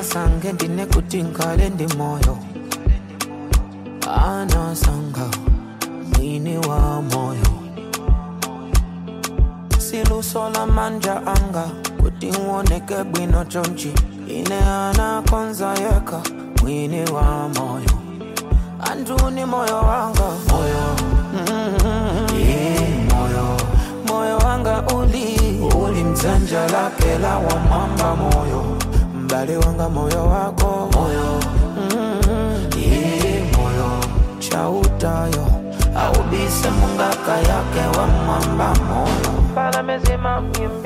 sanasange ndine kuti nkhale ndi moyo anasanga mwini wa moyo silusola manja anga kuti uoneke bwino chonchi ine anakonza yeka mwini wa moyo antuni moyo wanga moyo mm-hmm. yeah, moyo moyo wanga uli uli mdzanja lake la wamwamba moyo mbale wanga moyo wako moyo mm-hmm. yeah, moyo chautayo aubise mungaka yake wa mwamba moyo pala mezima mimba